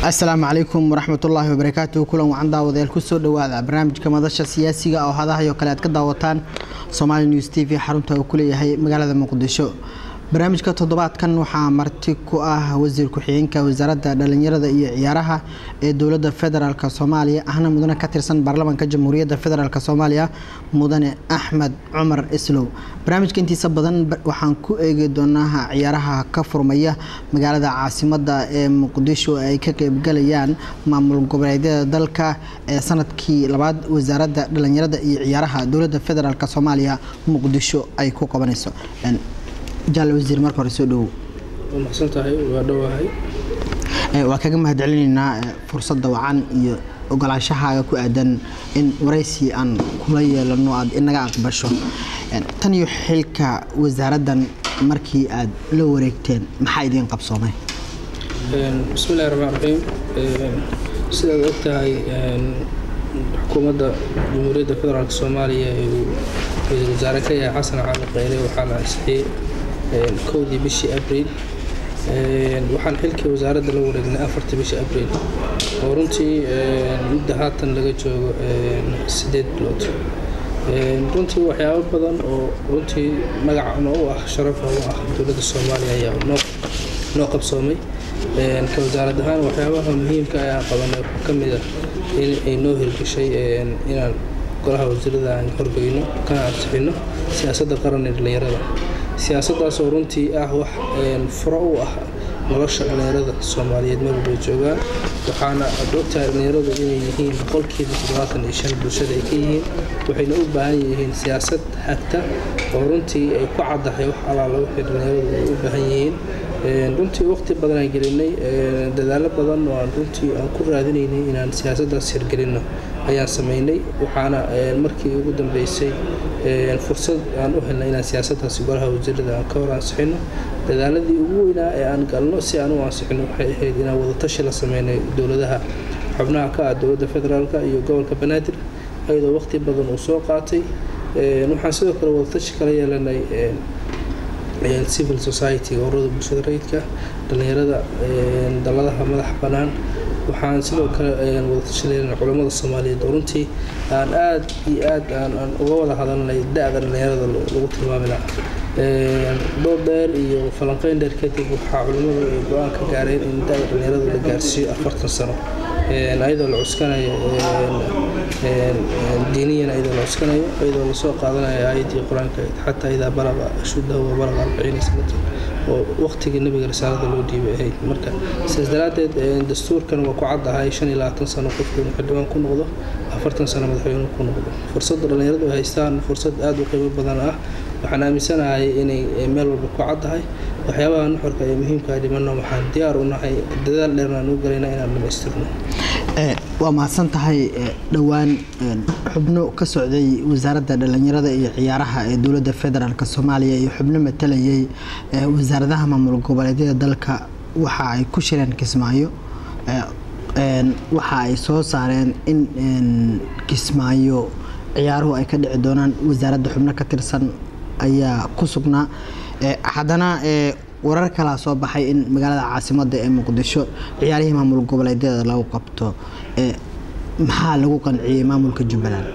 asalaamu calaykum waraxmatullaahi wabarakaatu kulan wacan daawadayaal kusoo dhawaada barnaamijka madasha siyaasiga oo hadahayo kale aad ka daawataan somaali news t v xarunta uu ku leeyahay magaalada muqdisho barnaamijka toddobaadkan waxaa marti ku ah wasiir ku-xigeenka wasaaradda dhalinyarada iyo ciyaaraha ee dowladda federaalk soomaaliya ahna mudane ka tirsan baarlamaanka jamhuuriyadda federaalk soomaaliya mudane axmed cumar islow barnaamijka intiisa badan waxaan ku eegi doonaa ciyaaraha ka furmaya magaalada caasimada ee muqdisho ay ka qeybgalayaan maamul goboleedyada dalka ee sanadkii labaad wasaaradda dhalinyarada iyo ciyaaraha dowladda federaalk soomaaliya muqdisho ay ku qabanayso jaal wasiir marka hore soo dhowow mahadsantahay waa dhowahay waa kaga mahadcelinaynaa fursadda wacan iyo ogolaanshahaaga ku aadan in waraysi aan kula yeelano aad inaga aqbasho tan iyo xilka wasaaraddan markii aad la wareegteen maxaa idiin qabsoomay bismillahi raxmaan raxiim sidaad og tahay xukuumadda jamhuuriyadda federaalk soomaaliya ee uu ra-iisul wasaare ka yahay xasan cali qeyre waxaa la ansixiyey kowdii bishii abriil waxaan xilkii wasaaradda la wareegnay afartii bishii abriil oo runtii mudda haatan laga joogo sideed bilood runtii waxyaabo badan oo runtii magacna u ah sharafa u ah dowladda soomaaliya ayaa noo qabsoomay ka wasaarad ahaan waxyaabaha muhiimka ayaan qabanay waxaa ka mid ah in ay noo hirgashay inaan golaha wasiirada aan horgeyno kana ansixino siyaasadda qaran ee dhalinyarada siyaasaddaasoo runtii ah wax furo u ah nolosha dhalinyarada soomaaliyeed meel walbay joogaan waxaana ad ogtahay dhalinyaradu inay yihiin boqolkiiba toddobaatan iyo shan bulshada ay ka yihiin waxayna u baahan yihiin siyaasad hagta oo runtii ay ku caddahay wax allaala waxay dhalinyaradu ay u baahan yihiin runtii waqti badan aan gelinay dadaalo badan oo aan runtii aan ku raadinaynay inaan siyaasaddaas hirgelinno ayaan sameynay waxaana markii ugu dambeysay fursad aan u helnay inaan siyaasaddaasi golaha wasiirada aan ka hor ansixino dadaaladii ugu weynaa ee aan galno si aan u ansixino waxay ahayd inaan wadatashi la sameynay dowladaha xubnaha ka ah dowladda federaalka iyo gobolka banaadir ayadoo waqti badan uu soo qaatay waxaan sidoo kale wadatashi kala yeelanay civil society ururada bulshada rayidka dhalinyarada daladaha madax bannaan waxaan sidoo kale wadatashaleen culamada soomaaliyeed oo runtii aan aada iyo aad aan uga wada hadalnay da-da dhalinyarada lagu tilmaami lahaa dhowr dheer iyo falanqeyn dheer kadib waxaa culimmadu ay go-aan ka gaareen in da-da dhalinyarada la gaarsiiyo afartan sano ayadoo la cuskanayo diiniyan ayadoo la cuskanayo ayadoo lasoo qaadanayo aayadii qur-aanka xataa idaa balaqa ashuddahu wa balaqa arbaciina sanatan oo waqtigii nabiga risaalada loo dhiibay ahayd marka sidaas daraaddeed dastuurkan waa ku caddahay shan iyo labaatan sano qofku inuu xildhibaan ku noqdo afartan sano madaxweynuhu ku noqdo fursadda dhalinyaradu ay haystaan fursad aada u qiimo badan ah waxaan aaminsanahay inay meel walba ku caddahay waxyaabaha nuxurka ee muhiimka dhimanno waxaan diyaar u nahay dadaal dheerna aan u galayna inaan dhamaystirno waa mahadsan tahay dhowaan xubno ka socday wasaaradda dhalinyarada iyo ciyaaraha ee dowladda federaalk soomaaliya iyo xubno matalayay wasaaradaha maamul goboleedyada dalka waxa ay ku shireen kismaayo waxa ay soo saareen in kismaayo ciyaaruhu ay ka dhici doonaan wasaaradda xubno ka tirsan ayaa ku sugnaa haddana warar kalaa soo baxay in magaalada caasimada ee muqdisho ciyaarihii maamul goboleedyada lagu qabto maxaa lagu qanciyey maamulka jubbaland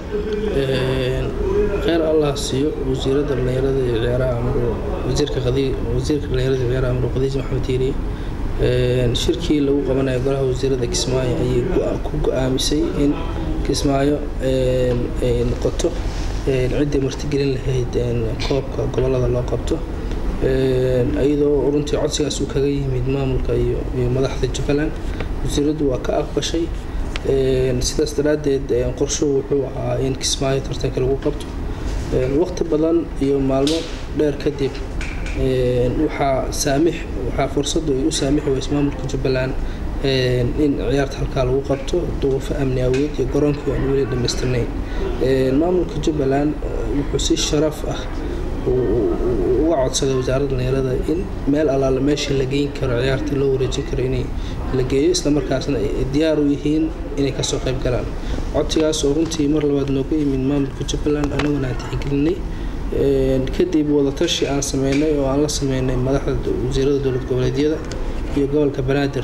kheyr allah siiyo wasiirada dhalinyarada iyo ciyaaraha wasiirka wasiirka dhalinyarada iyo ciyaaraha amru qadiis maxamed diiriye shirkii lagu qabanayo golaha wasiirada kismaayo ayay ku go-aamisay in kismaayo ay noqoto ciddii martigelin lahayd koobka gobolada loo qabto iyadoo runtii codsigaas uu kaga yimid maamulka iyo madaxda jubbaland wasiiraddu waa ka aqbashay sidaas daraaddeed qorshuhu wuxuu ahaa in kismaayo tartanka lagu qabto waqti badan iyo maalmo dheer kadib waxaa saamix waxaa fursaddu ay u saamixi weyse maamulka jubbaland in ciyaarta halkaa lagu qabto duufo amni aweed iyo garoonkii aan weli dhamaystirnayn maamulka jubbaland wuxuu si sharaf ah uga codsaday wasaaradda dhalinyarada in meel allaala meeshii la geyn karo ciyaarta loo wareejin karo inay la geeyo islamarkaasna ay diyaar u yihiin inay kasoo qayb galaan codsigaas oo runtii mar labaad nooga yimid maamulka jubbaland annaguna aan tixgelinay kadib wadatashi aan sameynay oo aan la sameynay madaxda wasiirada dowlad goboleedyada iyo gobolka banaadir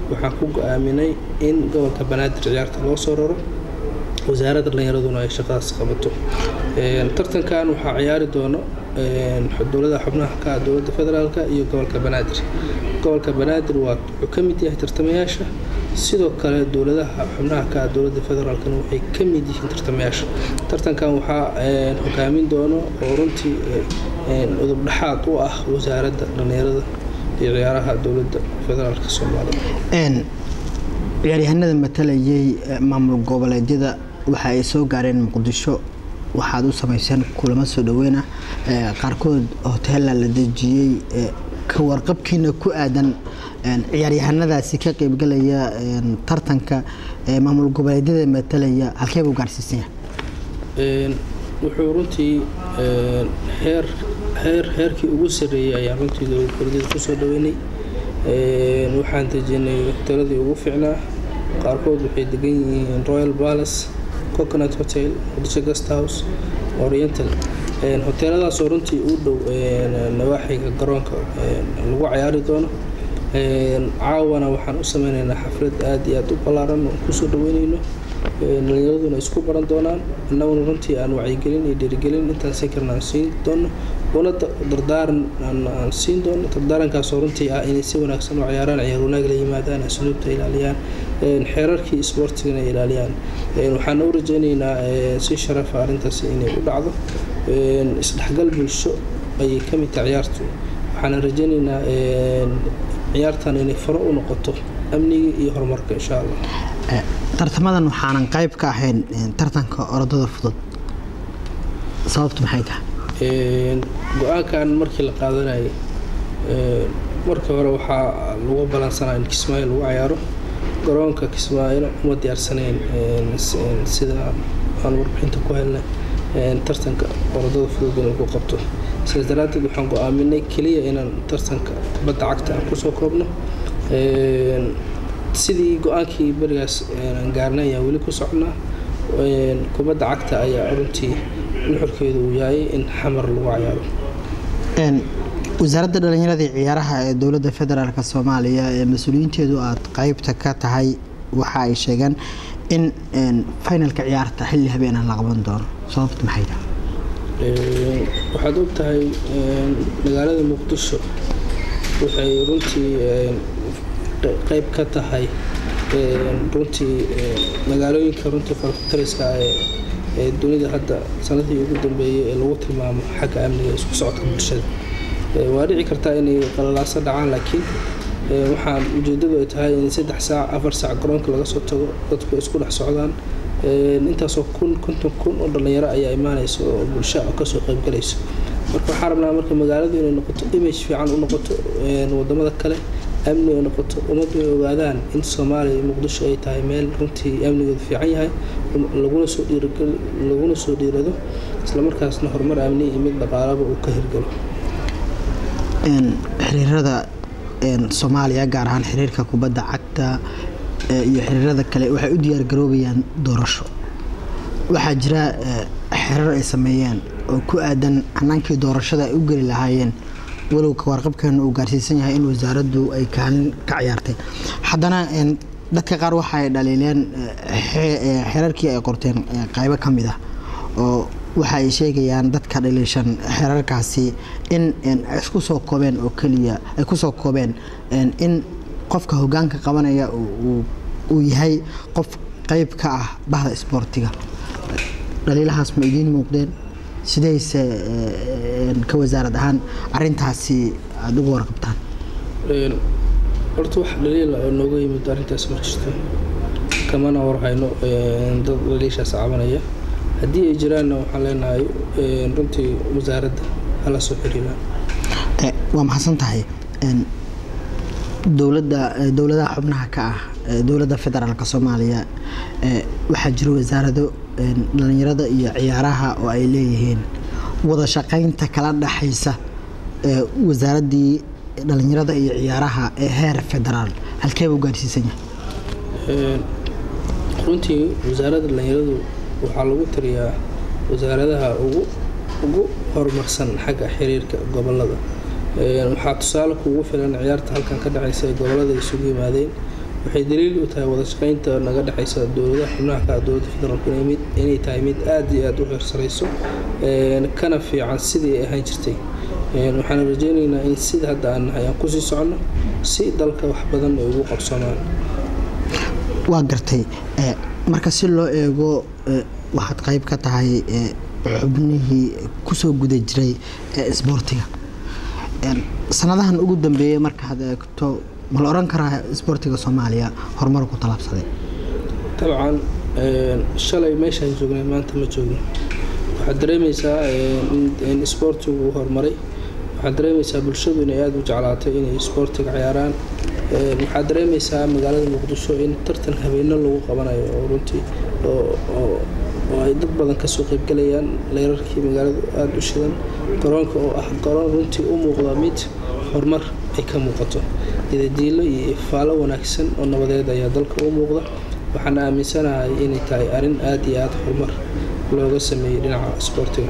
waxaan ku go-aaminay in gobolka banaadir ciyaarta loo soo raro wasaaradda dhallinyaraduna ay shaqadaas qabato tartankan waxaa ciyaari doono dowladaha xubnaha ka ah dowladda federaalk iyo gobolka banaadir gobolka banaadir waa wuxuu ka mid yahay tartamayaasha sidoo kale dowladaha xubnaha ka ah dowladda federaalkna waxay ka mid yihiin tartamayaasha tartankan waxaa hogaamin doono oo runtii udub dhexaad u ah wasaaradda dhallinyarada iyo ciyaaraha dowladda federaalk soomaaliya ciyaaryahanada matalayay maamul goboleedyada waxa ay soo gaareen muqdisho waxaad u samayseen kulamo soo dhaweyna qaarkood hoteela la dejiyey ka warqabkiina ku aadan ciyaaryahanadaasi ka qeybgalaya tartanka maamul goboleedyada matalaya halkee buu gaarsiisan yahay wuxuu runtii heer heer heerkii ugu sarreeyey ayaan runtii dowlad goboleedyada kusoo dhaweynay waxaan dejinay hoteeladii ugu fiicnaa qaarkood waxay degan yihiin royal palace coconut hotel muqdisho guest house oriental hoteeladaasoo runtii u dhow nawaaxiga garoonka lagu cayaari doono caawana waxaan u sameyneynaa xaflad aada iyo aada u ballaaran oo kusoo dhaweyneyno dhalinyaraduna isku baran doonaan annaguna runtii aan wacyigelin iyo dhiirigelin intaan siin karna aan siin doono una dardaaran aan siin doono dardaarankaasoo runtii ah inay si wanaagsan u ciyaaraan ciyaar wanaag la yimaadaan asluubta ilaaliyaan xeerarkii isboortigana ilaaliyaan waxaan u rajeyneynaa si sharafa arrintaasi inay u dhacdo isdhexgal bulsho ayay ka mid tahay ciyaartu waxaana rajeyneynaa ciyaartan inay faro u noqoto amniga iyo horumarka insha allah tartamadan waxaanan qayb ka ahayn tartanka orodada fudud sababtu maxay tahay go-aankan markii la qaadanayay markii hore waxaa lagu balansanaa in kismaayo lagu cayaaro garoonka kismaayo uma diyaarsanayn sida aan warbixinta ku helnay tartanka orodada fudud in lagu qabto sidaas daraaddeed waxaan go-aaminay keliya inaan tartanka badda cagta aan kusoo koobno sidii go-aankii berigaas aan gaarnay ayaa weli ku socnaa kubadda cagta ayaa runtii nuxurkeedu uu yahay in xamar lagu cayaaro wasaaradda dhallinyarada ciyaaraha ee dowladda federaalk soomaaliya ee mas-uuliyiinteedu aad qeybta ka tahay waxa ay sheegeen in finalka ciyaarta xilli habeenah la qaban doono sababta maxay tahay waxaad og tahay magaalada muqdisho waxay runtii qeyb ka tahay runtii magaalooyinka runtii farkutariska ee dunida hadda sanadii ugu dambeeyey ee lagu tilmaamo xagga amniga isku socodka bulshada waa dhici kartaa inay qalalaaso dhacaan laakiin waxaan ujeedadu ay tahay in saddex saac afar saac garoonka laga soo tago dadku isku dhex socdaan intaasoo kun konton kun oo dhallinyaro ayaa imaanaysa oo bulsha kasoo qeybgalayso marka waxaan rabnaa marka magaaladu inay noqoto image fiican u noqoto wadamada kale amni ay noqoto ummaddu ay ogaadaan in soomaaliya iyo muqdisho ay tahay meel runtii amnigeedu fiican yahay laguna soo laguna soo dhiirado islamarkaasna horumar amni iyo mid dhaqaalaba uu ka hirgalo xiriirada soomaaliya gaar ahaan xiriirka kubadda cagta iyo xiriirada kale waxay u diyaargaroobayaan doorasho waxaa jira xiriir ay sameeyeen oo ku aadan hanaankii doorashada ay u geli lahaayeen walow ka warqabkeena uu gaarsiisan yahay in wasaaraddu ay kaalin ka ciyaartay haddana dadka qaar waxa ay dhaliileen xeerarkii ay qorteen qaybo ka mid ah oo waxa ay sheegayaan dadka dhaliishan xeerarkaasi in isku soo koobeen oo keliya ay ku soo koobeen in qofka hogaanka qabanaya uu yahay qof qayb ka ah bahda isboortiga dhaliilahaas ma idiin muuqdeen sidayse ka wasaarad ahaan arintaasi aada uga warqabtaan horta wax dhaliila oo nooga yimid arrintaas ma jirto kamana warhayno dad dhaliishaas cabanaya haddii ay jiraanna waxaan leenahay runtii wasaaradda hala soo xiriiraan waa maxadsan tahay dowladda dowladaha xubnaha ka ah dowladda federaalk soomaaliya waxaa jira wasaarado dhalinyarada iyo ciyaaraha oo ay leeyihiin wada shaqaynta kala dhaxaysa wasaaraddii dhalinyarada iyo ciyaaraha ee heer federaal halkeeba u gaarsiisan yahay runtii wasaaradda dhalinyaradu waxaa lagu tiriyaa wasaaradaha ugu ugu horumarsan xagga xiriirka gobolada waxaa tusaale kuugu filan ciyaarta halkan ka dhacaysa ee gobolada isugu yimaadeen waxay daliil u tahay wada shaqeynta naga dhexeysa dowladaha xubnaha ka dowladda federaalku inay tahay mid aada iyo aada u heersareyso kana fiican sidii ay ahaan jirtay waxaan rajeyneynaa in sida hadda aan nahay aan kusii soconno si dalka wax badan ay ugu qabsoomaan waa gartay marka si loo eego waxaad qayb ka tahay xubnihii kusoo guda jiray isboortiga sanadahan ugu dambeeyey markaad eegto ma la oran karaa isboortiga soomaaliya horumar ku talaabsaday dabcan shalay meeshaan joognay maanta ma joogno waxaad dareemeysaa in isboortigu horumaray waxaad dareemeysaa bulshadu inay aada u jeclaatay inay isboortiga ciyaaraan waxaad dareemeysaa magaalada muqdisho in tartan habeeno lagu qabanayo oo runtii oo ay dad badan kasoo qeybgalayaan leerarkii magaaladu aada u shidan garoonka oo ah garoon runtii u muuqda mid horumar ay ka muuqato idadiilo iyo ifaalo wanaagsan oo nabadeed ayaa dalka u muuqda waxaan aaminsanahay inay tahay arrin aada iyo aada horumar looga sameeyey dhinaca isboortiga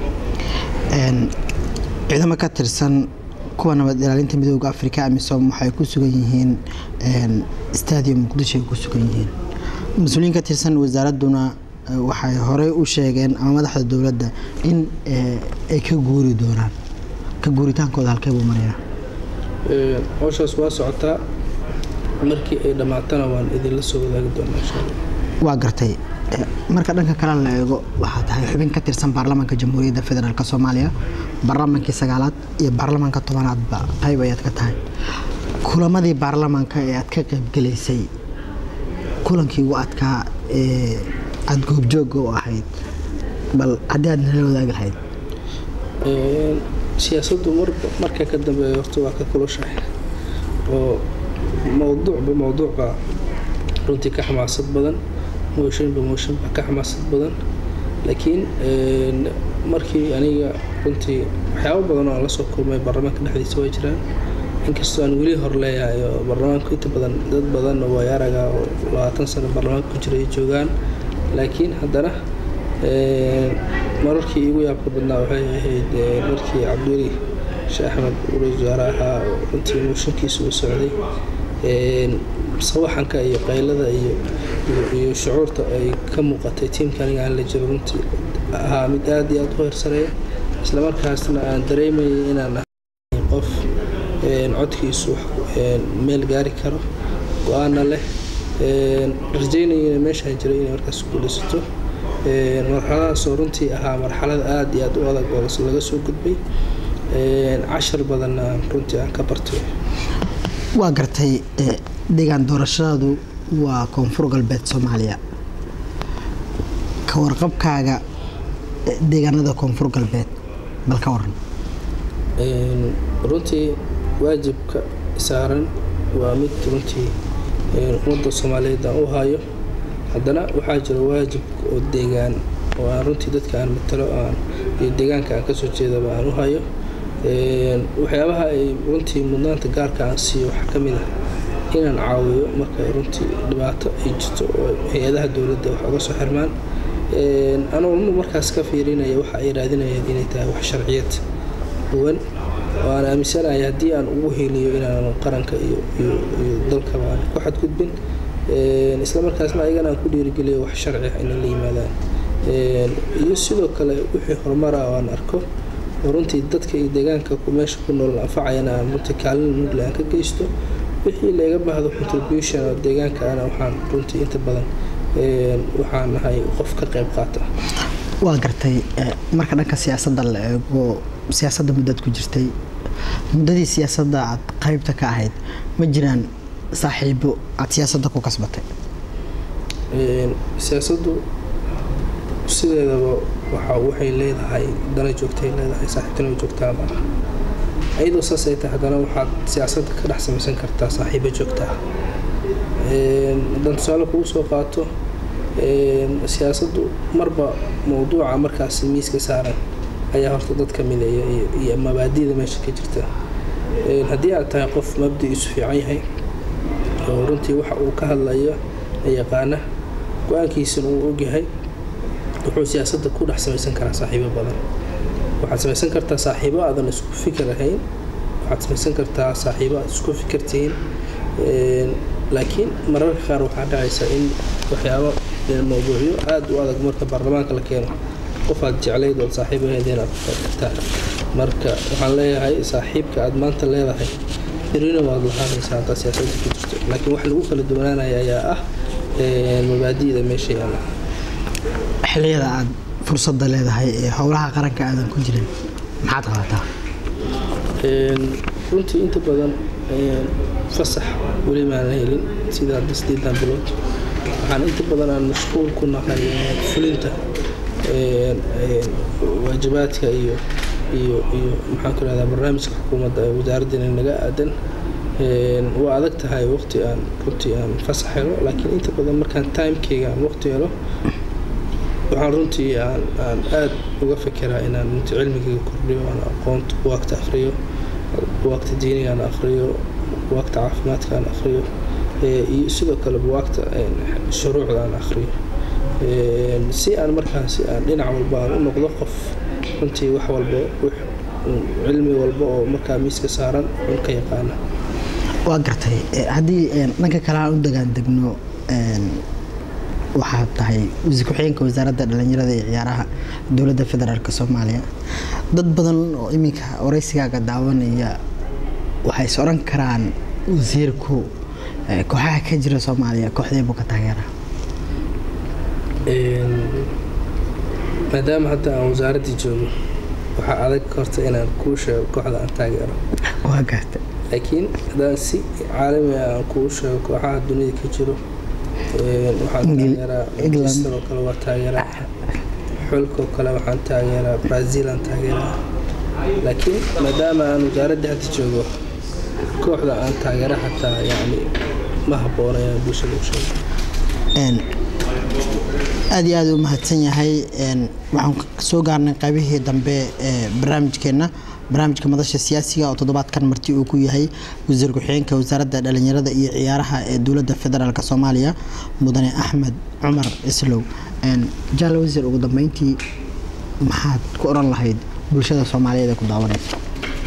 ciidamo ka tirsan kuwa nabad ilaalinta midooda afrika amisom waxay ku sugan yihiin stadium muqdisho ay ku sugan yihiin mas-uuliyiin ka tirsan wasaaraduna waxay horey u sheegeen ama madaxda dowladda in ay ka guuri doonaan ka guuritaankooda halkee buu marayaa howshaas waa socotaa markii ay dhammaatana waan idinla soo wadaagi doonaa insha allah waa gartay marka dhanka kale la eego waxaa tahay xubin ka tirsan baarlamaanka jamhuuriyadda federaalk soomaaliya baarlamaankii sagaalaad iyo baarlamaanka tobanaadba qayb ayaad ka tahay kulamadii baarlamaanka ee aad ka qaybgelaysay kulankii ugu adkaa ee aada goobjooga u ahayd bal haddii aad nala wadaagi lahayd siyaasaddu marka ka dambeeya horta waa ka kulushahay oo mowduucba mowduucba runtii ka xamaasad badan mooshinba mooshinba ka xamaasad badan laakiin markii aniga runtii waxyaabo badan oo aan lasoo kulmay baarlamaanka dhexdiisa waa jiraan inkastoo aan weli hor leeyahay oo baarlamaanku inta badan dad badan oo waayaraga oo labaatan sano baarlamaanka ku jira ay joogaan laakiin haddana mararkii iigu yaabka badnaa waxay ahayd markii cabdiweli sheekh axmed ra-isul wasaare ahaa oo runtii mooshinkiisa uu socday sawaxanka iyo qaylada iyo iyo shucuurta ay ka muuqatay tiimka aniga aan la jiro runtii ahaa mid aada iyo aada u heersareeya islamarkaasna aan dareemayay inaan ahay qof codkiisu meel gaari karo go-aana leh rajeynaya meeshaan jiray inay markaas guulaysato marxaladaasoo runtii ahaa marxalad aada iyo aada u adag oo laga soo gudbay cashar badanna runtii aan ka bartay waa gartay deegaan doorashadaadu waa koonfur galbeed soomaaliya ka warqabkaaga deegaanada koonfur galbeed bal ka waran runtii waajibka saaran waa mid runtii ummadda soomaaliyeed aan u hayo haddana waxaa jira waajib oo deegaan oo aan runtii dadka aan matalo aan iyo deegaanka aan kasoo jeedaba aan u hayo waxyaabaha ay runtii mudnaanta gaarka aan siiyo waxaa ka mid ah inaan caawiyo marka runtii dhibaato ay jirto oo hay-adaha dowladda wax uga soo xirmaan anuu markaas ka fiirinaya waxa ay raadinayaan inay tahay wax sharciyad duwan oo aan aaminsanahay haddii aan ugu heliyo inaan qaranka iyo iyo dalkaba aan ku xadgudbin islamarkaasna ayagana aan ku dhiirigeliyo wax sharci ah inay la yimaadaan iyo sidoo kale wixii horumar ah oo aan arko oo runtii dadka iyo deegaanka meesha ku nool anfacayana aan runtii kaalin mugle aan ka geysto wixii laga baahdo contribution oo deegaanka ana waxaan runtii inta badan waxaan nahay qof ka qayb qaata waa gartay marka dhanka siyaasadda la eego siyaasadda muddaad ku jirtay muddadii siyaasadda aad qaybta ka ahayd ma jiraan saaxiibo aad siyaasadda ku kasbatay siyaasaddu sideedaba waxa waxay leedahay dana joogtay leedahay saaxiibtana joogtaa ma aha ayadoo saas ay tahay haddana waxaad siyaasadda ka dhex samaysan kartaa saaxiibo joogtaa haddaan tusaale kugu soo qaato siyaasaddu marba mowduuca markaas miiska saaran ayaa horta dadka mideeya iyo mabaadida meesha ka jirta haddii aad tahay qof mabdi-iisu fiican yahay oo runtii waxa uu ka hadlayo yaqaana go-aankiisana uu ogyahay wuxuu siyaasadda ku dhex samaysan karaa saaxiibo badan waxaad samaysan kartaa saaxiibo aadan isku fikir ahayn waxaad samaysan kartaa saaxiibo aad isku fikir tihiin laakiin mararka qaar waxaa dhacaysa in waxyaabo mawduucyo aada u adag marka baarlamaanka la keeno qof aad jeclayd ood saaxiib ahayd inaad kartaa marka waxaan leeyahay saaxiibka aad maanta leedahay berina waad lahaanaysaa haddaa siyaasadda ku jirto laakiin wax lagu kala duwanaanaya ayaa ah mabaadi'da meesha yaalla xilliyada aad fursadda leedahay ee howlaha qaranka aadan ku jirin maxaad qabataa runtii inta badan fasax weli maan helin sida hadda sideedan bilood waxaan inta badan aan mashquul ku nahay fulinta waajibaadka iyo iyo iyo maxaan ku rahdaa barnaamijka xukuumadda ee wasaaraddeena naga aadan waa adag tahay waqti aan runtii aan fasax helo laakiin inta badan markaan timekeyga aan waqti helo waxaan runtii aan aan aada uga fekeraa inaan runtii cilmigeyga kordhiyo aan aqoonta buwaagta akhriyo buwaagta diiniga aan akhriyo buwaagta caafimaadka aan akhriyo iyo sidoo kale buwaagta shuruucda aan akhriyo si aan markaasi aan dhinac walba aan u noqdo qof runtii wax walba cilmi walba oo markaa miiska saaran un ka yaqaana waa gartay haddii dhanka kale aan u dagaan degno waxaad tahay wasiir ku-xigeenka wasaaradda dhalinyarada iyo ciyaaraha dowladda federaalk soomaaliya dad badan oo iminka waraysigaaga daawanaya waxay is oran karaan wasiirku kooxaha ka jira soomaaliya kooxdeebuu ka taageera maadaama hadda aan wasaaraddii joogo waxaa adag horta inaan kuu sheego kooxda aan taageero waa gartay laakiin haddaan si caalami ah aan kuu sheego kooxaha dunida ka jiro waxaan taageeraa manchester oo kale waa taageeraa xulkoo kale waxaan taageeraa brazil aan taageeraa laakiin maadaama aan wasaaradda hadda joogo kooxda aan taageera xataa yacni ma habboona inaan bulshada u sheego aada iyo aada u mahadsan yahay waxaan soo gaarnay qaybihii dambe ee barnaamijkeenna barnaamijka madasha siyaasiga oo toddobaadkan marti uu ku yahay wasiir ku-xigeenka wasaaradda dhalinyarada iyo ciyaaraha ee dowladda federaalk soomaaliya mudane axmed cumar islow jaal wasiir ugu dambeyntii maxaad ku oran lahayd bulshada soomaaliyeed ee ku daawanaysa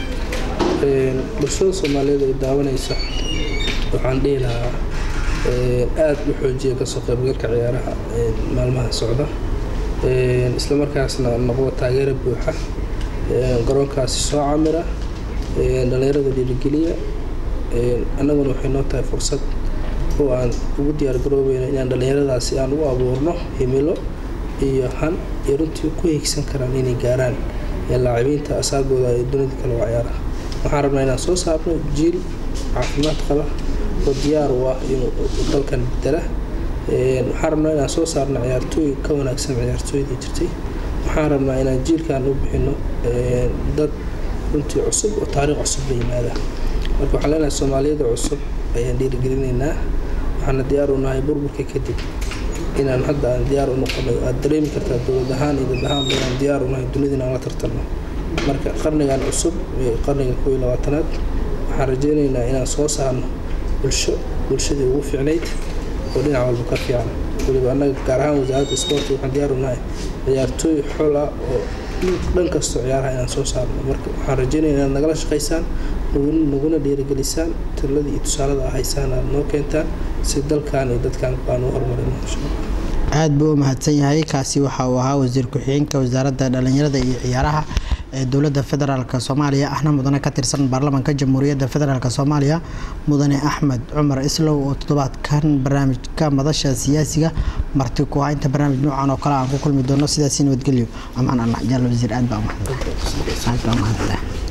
bulshada soomaaliyeed ee daawanaysa waxaan dhihi lahaa aada u xoojiya kasoo qaybgalka ciyaaraha maalmaha socda islamarkaasna noqdo taageero buuxa garoonkaasi soo camira dhalinyarada dhiirigeliya annaguna waxay noo tahay fursad oo aan ugu diyaargaroobayno inaan dhalinyaradaasi aan u abuurno himilo iyo han iyo runtii ku higsan karaan inay gaaraan laacibiinta asaagooda ee dunida kale waa ciyaaraha waxaan rabnaa inaan soo saarno jiil caafimaad qaba oo diyaar u ah inuu dalkan bedela waxaan rabnaa inaan soo saarno ciyaartooy ka wanaagsan ciyaartooydii jirtay waxaan rabnaa inaan jiilkan u bixino dad runtii cusub oo taariikh cusub la yimaada marka waxaan leenahay soomaaliyada cusub ayaan dhiirigelinaynaa waxaana diyaar u nahay burburka kadib inaan hadda aan diyaar u noqono aad dareemi kartaa dowlad ahaan iyo dad ahaanba inaan diyaar u nahay dunida inaan la tartanno marka qarnigan cusub ee qarniga kow iyo labaatanaad waxaan rajaynaynaa inaan soo saarno bulsho bulshadii ugu fiicnayd oo dhinac walba ka fiican waliba annaga gaar ahaan wasaaradda isboorti waxaan diyaar u nahay ciyaartooy xol ah oo dhan kastoo ciyaaraha inaan soo saarno marka waxaan rajaynaya inaad nagala shaqaysaan naguna dhiirigelisaan taladii iyo tusaalada ahaysaan aad noo keentaan si dalkan iyo dadkan baan u horumarino insha allah aada buu u mahadsan yahay kaasi waxa uu ahaa wasiir ku-xigeenka wasaaradda dhalinyarada iyo ciyaaraha ee dowladda federaalk soomaaliya ahna mudane ka tirsan baarlamaanka jamhuuriyadda federaalk soomaaliya mudane axmed cumar islow oo toddobaadkan barnaamijka madasha siyaasiga marti ku ah inta barnaamij noocan oo kale aan ku kulmi doono sidaasi nabadgelyo amaan allah jaal wasiir aad baa umahadsan